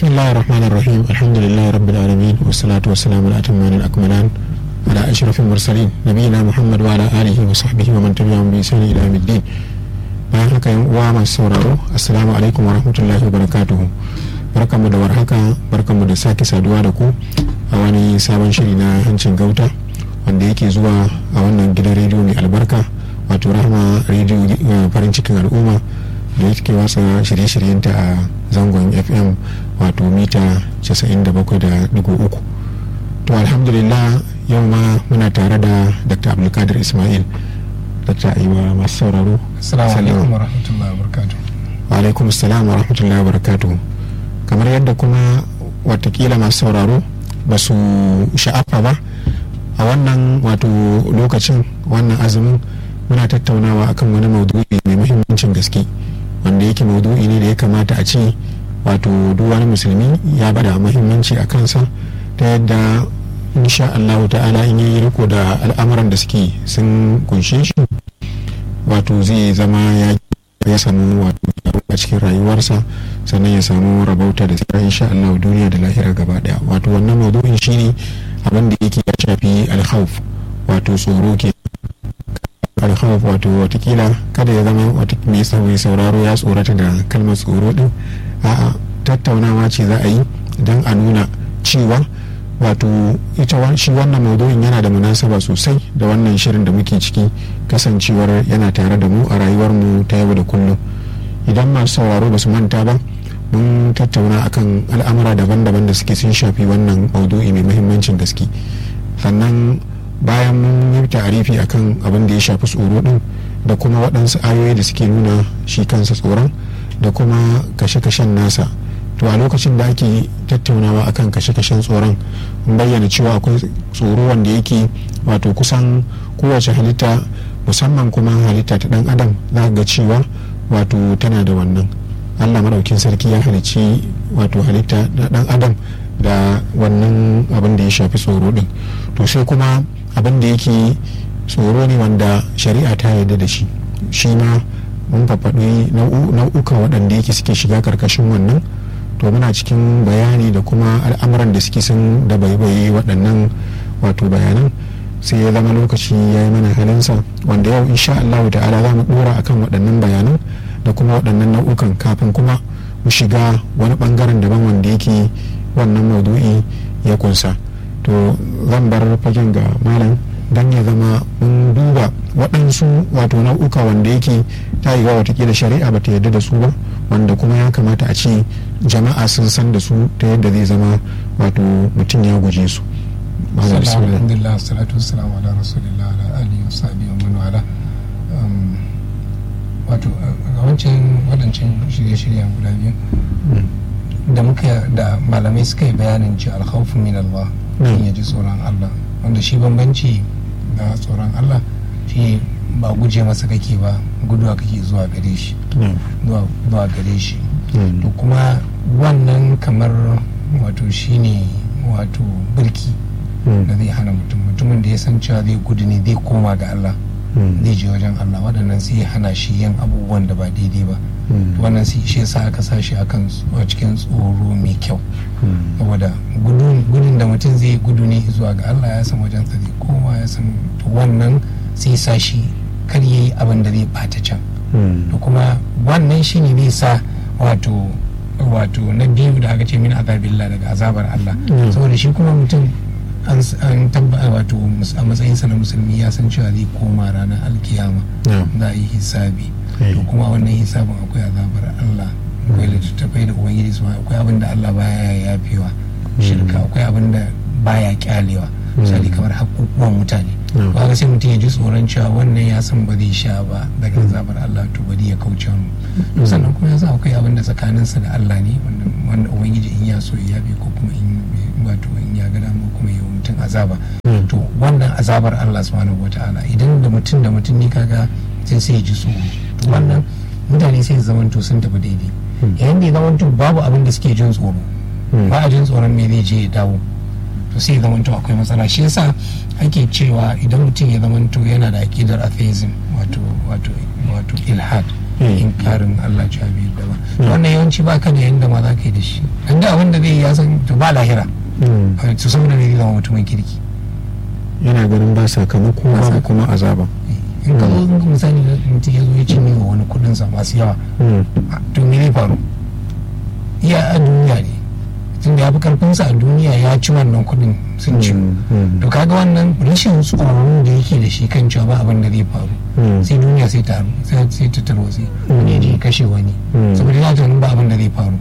بسم الله الرحمن الرحيم الحمد لله رب العالمين والصلاة والسلام الأتمان الأكملان على أشرف المرسلين نبينا محمد وعلى آله وصحبه ومن تبعهم بإحسان إلى يوم الدين bayan haka yan uwa masu sauraro assalamu alaikum warahmatullahi wabarakatuhu barkanmu da warhaka barkanmu da sake saduwa da ku a wani sabon shiri na hancin gauta wanda yake zuwa a wannan gidan rediyo mai albarka wato rahama rediyo farin cikin al'umma da yake watsa shirye-shiryenta a zangon fm wato mita 97.3 to alhamdulillah yau ma muna tare da dr abdulkadir ismail dr aiwa masu sauraro assalamu alaikum wa rahmatullahi wa barakatuh wa alaikum assalam wa rahmatullahi wa barakatuh kamar yadda kuma watakila masu sauraro ba su sha'afa ba a wannan wato lokacin wannan azumin muna tattaunawa akan wani maudu'i mai muhimmancin gaske wanda yake maudu'i ne da ya kamata a ce wato duk wani musulmi ya bada muhimmanci a kansa ta yadda insha Allah ta'ala in yi riko da al'amuran da suke sun kunshe shi wato zai zama ya ya samu wato a cikin rayuwarsa sannan ya samu rabauta da tsira insha Allah duniya da lahira gaba daya wato wannan maudu'in shine abin da yake ya shafi alkhawf wato tsoro ke alkhawf wato watakila kada ya zama mai sauraro ya tsorata da kalmar tsoro din a'a tattaunawa ce za a yi don a nuna cewa wato ita shi wannan maudu'in yana da munasaba sosai da wannan shirin da muke ciki kasancewar yana tare da mu a rayuwarmu ta yau da kullum idan masu sauraro ba su manta ba mun tattauna akan al'amura daban-daban da suke sun shafi wannan maudu'i mai muhimmancin gaske sannan bayan mun yi ta'arifi akan abin da ya shafi tsoro din da kuma waɗansu ayoyi da suke nuna shi kansa tsoron da kuma kashe-kashen nasa to a lokacin da ake tattaunawa akan kashe-kashen tsoron bayyana cewa akwai tsoro wanda yake wato kusan kowace halitta musamman kuma halitta ta dan adam za ga cewa wato tana da wannan allah maɗaukin sarki ya halicci wato halitta na dan adam da wannan abin da ya shafi tsoro din to sai kuma abin da yake tsoro ne wanda shari'a ta yarda da shi shi ma mun faɗi nau'ukan waɗanda yake suke shiga karkashin wannan to muna cikin bayani da kuma al'amuran da suke sun da baibaye waɗannan wato bayanan sai ya zama lokaci ya yi mana halinsa wanda yau insha Allah ta'ala za mu ɗora akan waɗannan bayanan da kuma waɗannan nau'ukan kafin kuma mu shiga wani ɓangaren daban wanda yake wannan maudu'i ya kunsa to zan bar fagen ga malam don ya zama mun duba waɗansu wato nau'uka wanda yake ta yi wa watakila shari'a ba ta yarda da su ba wanda kuma ya kamata a ce jama'a sun san da su ta yadda zai zama wato mutum ya guje su alhamdulillah salatu wassalamu ala rasulillah ala alihi wa sahbihi wa man wala wato a wancan wadancan shirye-shiryen guda biyu da muka da malamai suka yi bayanin ci alkhawfu min Allah ya ji tsoron Allah wanda shi bambanci da tsoron Allah shi ba guje masa kake ba guduwa kake zuwa gare shi zuwa gare shi to kuma wannan kamar wato shine wato birki da zai hana mutum mutumin da ya san cewa zai gudu ne zai koma ga Allah zai je wajen Allah waɗannan sai ya hana shi yin abubuwan da ba daidai ba wannan sai shi yasa aka sa shi akan cikin tsoro mai kyau saboda gudun da mutum zai gudu ne zuwa ga Allah ya san wajen sa zai koma ya san wannan sai sa shi kar yayi abin da zai bata can to kuma wannan shine zai sa wato wato na biyu da aka ce min azabillah daga azabar Allah saboda shi kuma mutum an tabbata wato a matsayinsa na musulmi ya san cewa zai koma ranar alkiyama za a yi hisabi to kuma wannan hisabin akwai azabar Allah akwai littattafai da ubangiji su akwai abin da Allah baya yafewa shirka akwai abin da baya kyalewa misali kamar hakukuwan mutane ba ga sai mutum ya ji tsoron cewa wannan ya san ba zai sha ba daga azabar Allah to bari ya kauce mu sannan kuma ya san akwai abin da tsakaninsa da Allah ne wanda ubangiji in ya so ya yabe ko kuma in wato in ya ga dama kuma ya mutum azaba to wannan azabar Allah subhanahu wataala idan da mutum da mutum ne kaga sai sai ya ji tsoro to wannan mutane sai su zamanto sun tafi daidai yayin da ya zamanto babu abin da suke jin tsoro ba a jin tsoron me zai je ya dawo to sai ya zamanto akwai matsala shi yasa ake cewa idan mutum ya zamanto yana da akidar atheism wato wato wato ilhad inkarin Allah cewa bai yadda ba wannan yawanci ba ka da yanda ma za ka yi da shi dan da abin da zai yi ya san to ba lahira to saboda ne zai zama mutumin kirki yana ganin ba sakamako ba kuma azaba in ka zo misali da mutum ya zo ya cinye wa wani kudin sa masu yawa to me zai faru iya a duniya ne tun da ya fi karfinsa a duniya ya ci wannan kudin sun ci to kaga wannan rashin tsoron da yake da shi kan cewa ba abin da zai faru sai duniya sai ta sai ta tarwatsi wani je kashe wani saboda ya tunanin ba abin da zai faru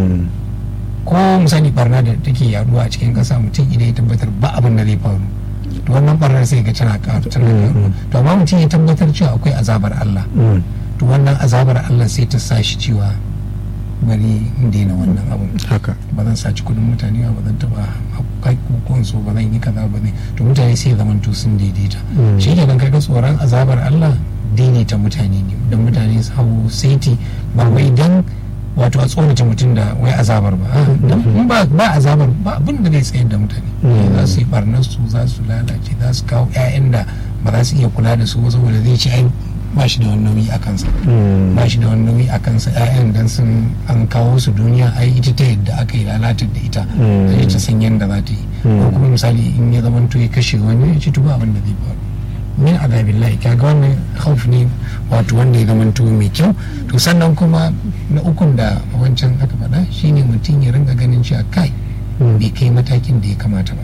ko misali barna da take yaduwa a cikin kasa mutum idan ya tabbatar ba abin da zai faru to wannan barnar sai ga tana karu tana karu to amma mutum ya tabbatar cewa akwai azabar Allah to wannan azabar Allah sai ta sa shi cewa bari in daina wannan abun haka ba zan saci kudin mutane ba zan taba hakukuwan su ba zan yi kaza ba ne to mutane sai zaman to sun daidaita shi ke nan kaga tsoron azabar Allah daidaita mutane ne don mutane su hau saiti ba wai dan wato a tsorata mutum da wai azabar ba in ba ba azabar ba abin da zai tsayar da mutane za su yi barnar su za su lalace za su kawo 'ya'yan da ba za su iya kula da su ba saboda zai ci ai ba shi da wani nauyi a kansa ba shi da wani nauyi a kansa 'ya'yan dan sun an kawo su duniya ai ita ta yadda aka yi lalatar da ita sai ta san yadda za ta yi ko kuma misali in ya zama to ya kashe wani ya ci tuba abin da zai faru min azabillahi kaga wannan hauf ne wato wanda ya zama to mai kyau to sannan kuma na ukun da wancan aka faɗa shine mutum ya ringa ganin cewa kai bai kai matakin da ya kamata ba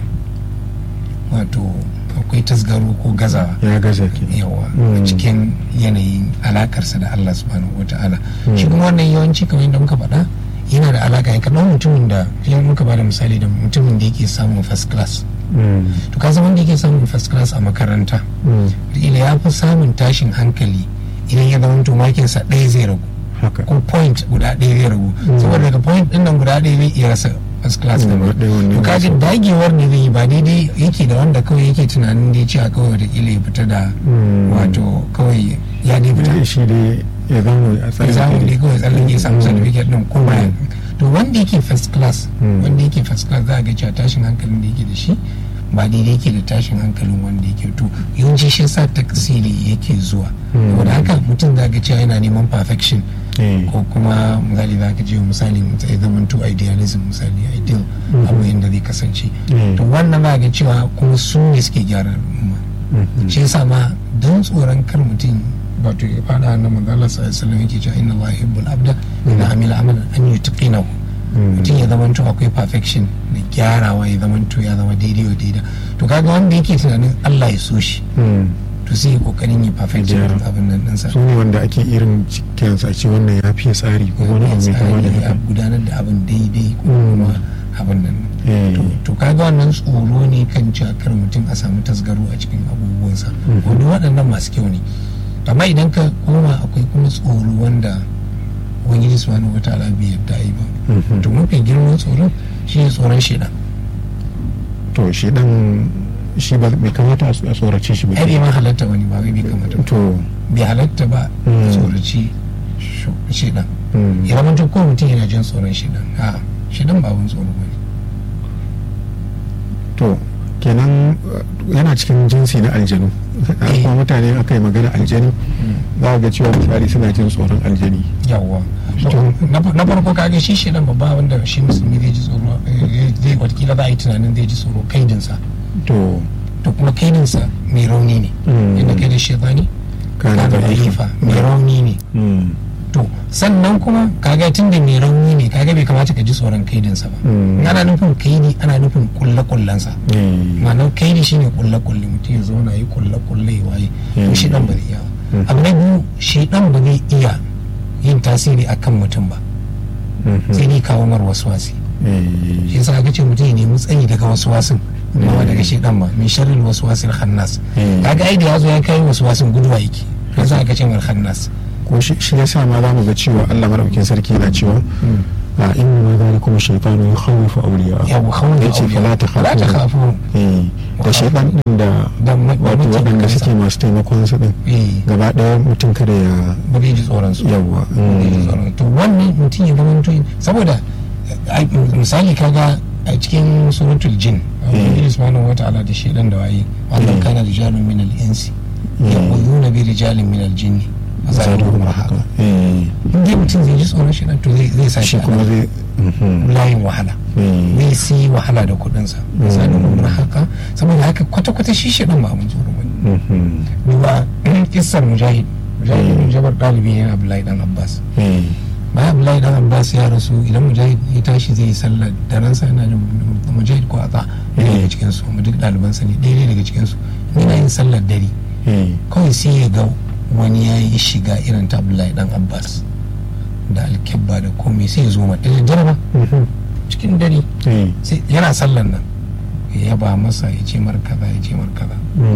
wato akwai tasgaro ko gazawa ya gaza ke yawa a cikin yanayin alakarsa da Allah subhanahu wa ta'ala shi kuma wannan yawanci kamar yadda muka faɗa yana da alaka ya kaɗan mutumin da ya muka bada misali da mutumin da yake samun first class to ka wanda yake samun first class a makaranta ila ya fi samun tashin hankali idan ya zama to makinsa ɗaya zai ragu ko point guda ɗaya zai ragu saboda daga point ɗin nan guda ɗaya zai iya rasa first class da to kaga dagewar ne zai yi ba daidai yake da wanda kawai yake tunanin dai cewa kawai da kila ya fita da wato kawai ya dai fita shi dai ya zama a ya samu dai kawai tsallake ya samu certificate din kuma to wanda yake first class wanda yake first class za a ga cewa tashin hankalin da yake da shi ba daidai yake da tashin hankalin wanda yake to yawanci shi sa taksiri yake zuwa saboda haka mutum za ga cewa yana neman perfection ko kuma misali za ka je misali ya zama to idealism misali ideal abu yadda zai kasance to wannan za ga cewa kuma su ne suke gyara al'umma shi yasa ma don tsoron kar mutum wato ya fada na manzala sallallahu yake cewa inna Allah yuhibbul abda idan amila amalan an yutqinahu mutum ya zama to akwai perfection da gyarawa ya zama to ya zama daidai wa daidai to kaga wanda yake tunanin Allah ya so shi to sai kokarin yi perfection abin nan ɗinsa su ne wanda ake irin cikin a ce wannan ya fiye tsari ko wani abu mai kama da haka gudanar da abin daidai ko kuma abin nan to kaga wannan tsoro ne kan cakar mutum a samu tasgaro a cikin abubuwansa wani waɗannan masu kyau ne amma idan ka koma akwai kuma tsoro wanda ubangiji subhanahu wataala bai yadda yi ba to mafi girman tsoron shi ne tsoron shedan to shedan shi ba bai kamata a tsorace shi ba ai ma halatta wani ba bai kamata to bai halatta ba tsoraci shedan ya zama ko mutum yana jin tsoron shedan a shedan ba abun tsoro ba ne to kenan yana cikin jinsi na aljanu kuma mutane aka yi magana aljani za ga cewa misali suna jin tsoron aljani yawwa na farko kage shi shi dan babba wanda shi musulmi zai ji tsoro zai watakila za a yi tunanin zai ji tsoro kaidinsa to to kuma kaidinsa mai rauni ne inda kai da shaitani kana da ifa mai rauni ne to sannan kuma kaga tun da mai rauni ne kaga bai kamata ka ji tsoron kaidinsa ba ana nufin kaidi ana nufin kulle kullensa ma'anar kaidi shine kulle kulle mutum ya zauna yi kulle kulle ya waye to shi dan ba zai iya abu na biyu shi dan ba zai iya yin tasiri akan mutum ba sai dai kawo mar wasu wasi shi yasa aka ce mutum ya nemi tsayi daga wasu wasin amma ba daga shedan ba min sharril wasu wasil khannas kaga ai da yazo ya kai wasu wasin guduwa yake yasa aka ce mar khannas ko shi yasa ma za mu ga cewa Allah madaukakin sarki yana cewa a inna ma zalikum shaytanu yukhawifu awliya ya khawfu yace fala ta la ta khafu eh da shaytan din da wato waɗanda suke masu taimakon su din gaba ɗaya mutum kada ya ba zai ji tsoron su yawa to wannan mutum ya zama mutum saboda misali kaga a cikin suratul jin Allah subhanahu wa ta'ala da shaytan da waye wannan kana rijalun min al-insi yaquluna bi rijalin min al-jinni zaru haka in dai mutum zai ji tsoron shi to zai sa shi kuma zai layin wahala zai si wahala da kuɗinsa zaru haka saboda haka kwata-kwata shi shi ba mun tsoro ba duba kissar mujahid mujahid bin jabar ɗalibi ne abdullahi dan abbas bayan abdullahi dan abbas ya rasu idan mujahid ya tashi zai yi sallar da ransa yana da mujahid ko ata ɗaya daga cikin su duk ɗaliban sa ne ɗaya daga cikin su yana yin sallar dare kawai sai ya ga wani ya yi shiga irin ta abdullahi dan abbas da alkebba da komai sai ya zo mata da jaraba cikin dare yana sallar nan ya yaba masa ya ce mar kaza ya ce mar kaza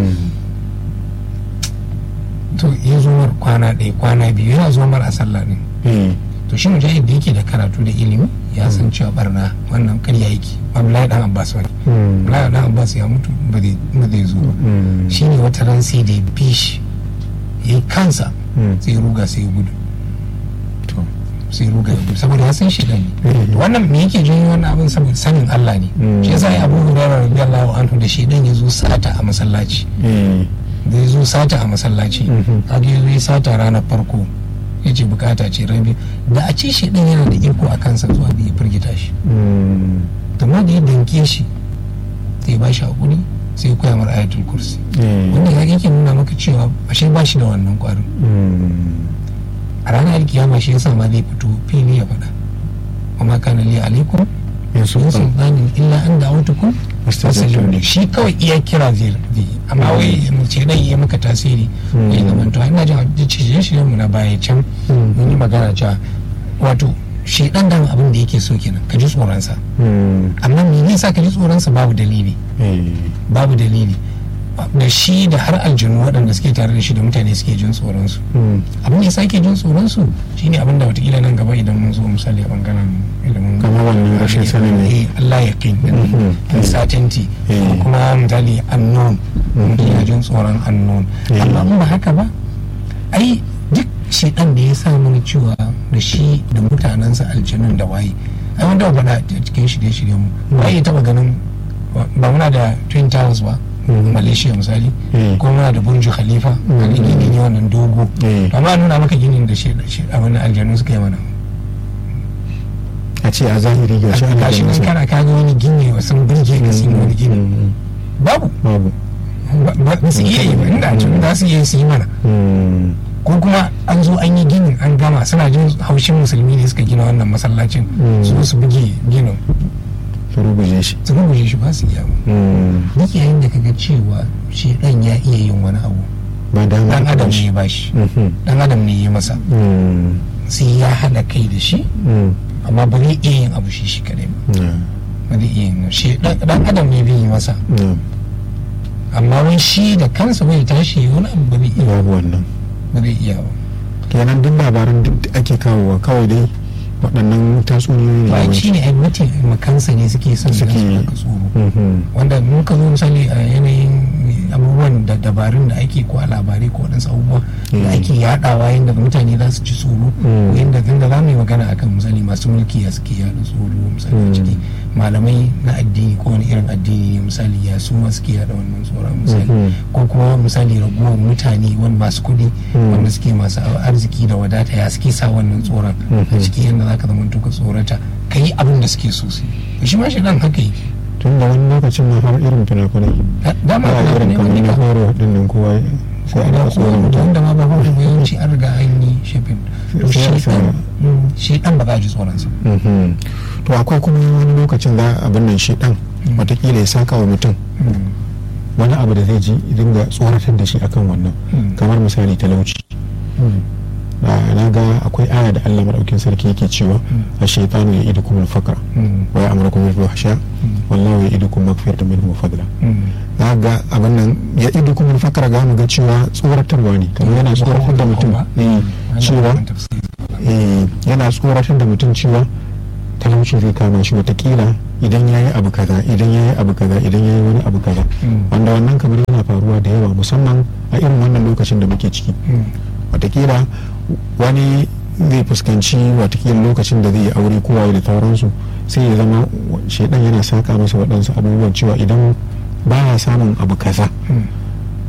to ya zo mar kwana ɗaya kwana biyu yana zo mar a sallah ne to shi mujahid da yake da karatu da ilimi ya san cewa barna wannan karya yake abdullahi dan abbas wani abdullahi dan abbas ya mutu ba zai zo ba shi ne wata ran sai da ya bi shi ya yi kansa sai ya ruga sai ya gudu sai ruga ya gudu saboda ya san shi ne wannan me yake janyo wannan abin saboda sanin Allah ne shi yasa ya abu hurairah radiyallahu anhu da shi dan ya zo sata a masallaci da ya zo sata a masallaci kaga ya zo ya sata ranar farko ya ce bukata ce rabi da a ce shi din yana da iko a kansa zuwa da ya firgita shi amma da ya danke shi sai ba shi hakuri sai ya koya mara ayatul kursi wanda ya yake nuna maka cewa ashe ba shi da wannan kwarin a ranar alkiyama shi yasa ma zai fito fili ya faɗa amma kana li alaikum min sultanin illa an da'utukum fastajabtum shi kawai iya kira zai yi amma wai mace dai yi maka tasiri ya zama to ina jin cije shi mu na baya can mun yi magana cewa wato shi dan dan abin da yake so kenan ka ji tsoron sa amma me yasa ka ji tsoron sa babu dalili babu dalili da shi da har aljanu waɗanda suke tare da shi da mutane suke jin tsoron su abin da yasa ke jin tsoron su shine abin da watakila nan gaba idan mun zo misali a bangaren ilimin kamar wannan rashin sanin ne Allah ya kai uncertainty kuma misali unknown mutum ya jin tsoron unknown amma in ba haka ba ai duk shedan da ya sa mana cewa da shi da mutanensa aljanun da waye ai wanda ba faɗa cikin shirye-shiryen mu waye taba ganin ba muna da twin towers ba malaysia misali ko muna da burju khalifa a gini ne wannan dogo amma nuna maka ginin da shi a wani aljanu suka yi mana a ce a zahiri ga shi ana shi nan kana kaga wani gini wa sun burge ka sun wani gini babu babu ba su iya yi ba inda a cikin za su iya su yi mana ko kuma an zo an yi ginin an gama suna jin haushin musulmi ne suka gina wannan masallacin su su buge ginin su rubuje shi su rubuje shi ba su iya ba duk yayin da kaga cewa shi dan ya iya yin wani abu ba da dan adam ne ya bashi dan adam ne ya masa sai ya hada kai da shi amma ba zai iya yin abu shi shi kadai ba ba zai iya yin shi dan adam ne bai yi masa amma wani shi da kansa bai tashi wani abu ba zai iya babu wannan ba zai iya ba kenan duk labaran duk da ake kawowa kawai dai waɗannan tatsuniyoyi ba shi ne mutum makansa ne suke son su Suke- daga tsoro wanda mun ka zo misali a yanayin abubuwan da dabarun da ake ko a labarai ko waɗansu abubuwa da ake yaɗawa yadda mutane za su ci tsoro ko yadda tunda za mu yi magana akan misali masu mulki ya suke yaɗa tsoro misali a ciki malamai na addini ko wani irin addini ne misali ya su ma suke yaɗa wannan tsoron misali ko kuma misali raguwar mutane wani masu kuɗi wanda suke masu arziki da wadata ya suke sa wannan tsoron a ciki yadda za ka zama ka tsorata ka yi abin da suke so su yi shi ma shi dan haka yi tun da wani lokacin ma har irin fina-finai dama ba ana irin ne kamar wani na ka horo din nan kowa sai a da rika tsoron ko mutum wanda ma ba horo ba yawanci an riga an yi shafin to Sai a shi sa- dan mm, shi dan ba za a ji tsoron sa Mhm. to akwai kuma wani lokacin za abin nan shi dan watakila ya saka wa mutum Mm, wani abu da zai ji dinga tsoratar da shi akan wannan Mm. kamar misali talauci mm, Ah, na ga akwai aya da Allah madaukin sarki yake cewa a shaitanu ya idu kuma fakar mm, wa ya amara kuma bil fahsha wallahu ya idu kuma magfiratan minhu wa fadla mm. na ga abin nan ya idu kuma fakar ga mu ga cewa tsoratarwa ne kamar yana tsoratar da mutum eh, cewa Wannan tafsiri. eh, yana tsoratar da mutum cewa talauci zai kama shi watakila idan ya yi abu kaza idan ya yi abu kaza idan ya yi wani abu kaza Mm. wanda wannan kamar yana faruwa da yawa musamman a irin wannan lokacin da muke ciki Mm, watakila wani zai fuskanci watakila lokacin da zai yi aure kowa da sauransu sai ya zama shaidan yana saka masa waɗansu abubuwan cewa idan ba ya samun abu kaza mm,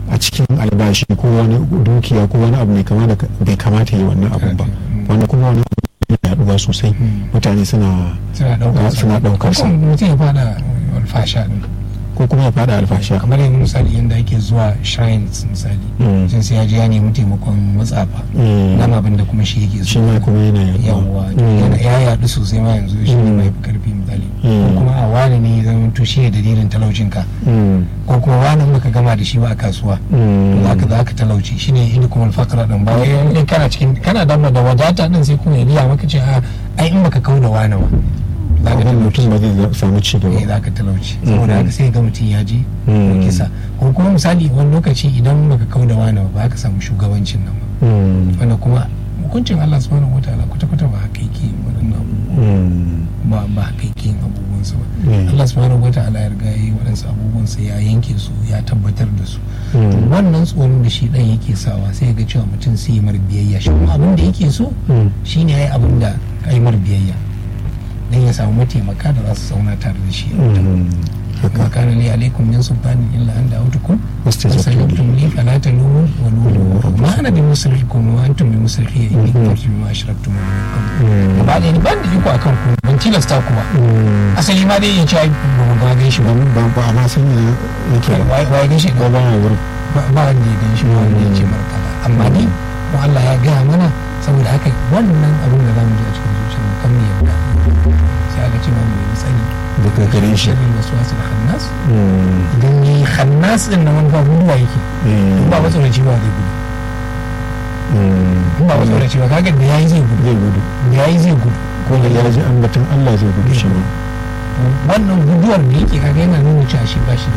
a cikin albashi ko wani dukiya ko wani abu mai kama da bai kamata yi wannan abun ba wanda kuma wani abu yaduwa sosai mutane suna suna daukar sa mutum ya fada alfasha din ko kuma ya fada alfasha kamar yanzu misali yadda ake zuwa shrines misali sun sai ya je ya nemi taimakon matsafa nan abin da kuma shi yake shi ma kuma yana yawa ya yadu sosai ma yanzu shi ne mai karfi misali ko kuma a wani ne zama to shi ne dalilin talaucin ka ko kuma wani baka gama da shi ba a kasuwa za ka za ka talauci shi ne inda kuma alfakara din ba wai kana cikin kana dama da wadata din sai kuma ya biya maka ce a ai in baka kau da wani ba za ka mutum ba zai samu ci gaba za ka talauci saboda haka sai ga mutum ya je kisa ko kuma misali wani lokaci idan baka kau da wani ba ka samu shugabancin nan ba wanda kuma hukuncin Allah subhanahu wa ta'ala kwata kwata ba haka yake waɗannan ba ba haka yake abubuwan su ba Allah subhanahu wa ta'ala ya riga yi waɗansu abubuwan sa ya yanke su ya tabbatar da su wannan tsoron da shi dan yake sawa sai ga cewa mutum sai ya mar biyayya shi kuma abin da yake so shine yayi abin da kai mar biyayya dan ya samu mataimaka da za su zauna tare da shi ما كان لي عليكم من سلطان الا ان دعوتكم فاستجبتم لي فلا تلوموا ولوموا ما انا بمصرخكم وانتم بمصرخي اني كفرت بما اشركتم من قبل وبعد يعني ban da iko akan ku ban tilasta ku ba asali ma dai ya ci ai ba mu ga gan shi ba ba ba amma san ne yake ba ba gan shi ba ba wurin ba wanda ya gan shi ba wanda ya ce martaba amma ni mu Allah ya gaya mana saboda haka wannan abin da zamu ji a cikin zuciyar kan mu yarda sai aka ce ma mu yi tsari daga gare shi shirin wasu wasu da hannas idan yi hannas din na manufa guduwa yake ba ba tsoraci ba zai gudu ba ba tsoraci ba kaga da yayi zai gudu zai gudu da yayi zai gudu ko da ya ji ambaton Allah zai gudu shi ma wannan guduwar da yake kaga yana nuna cewa shi ba shi da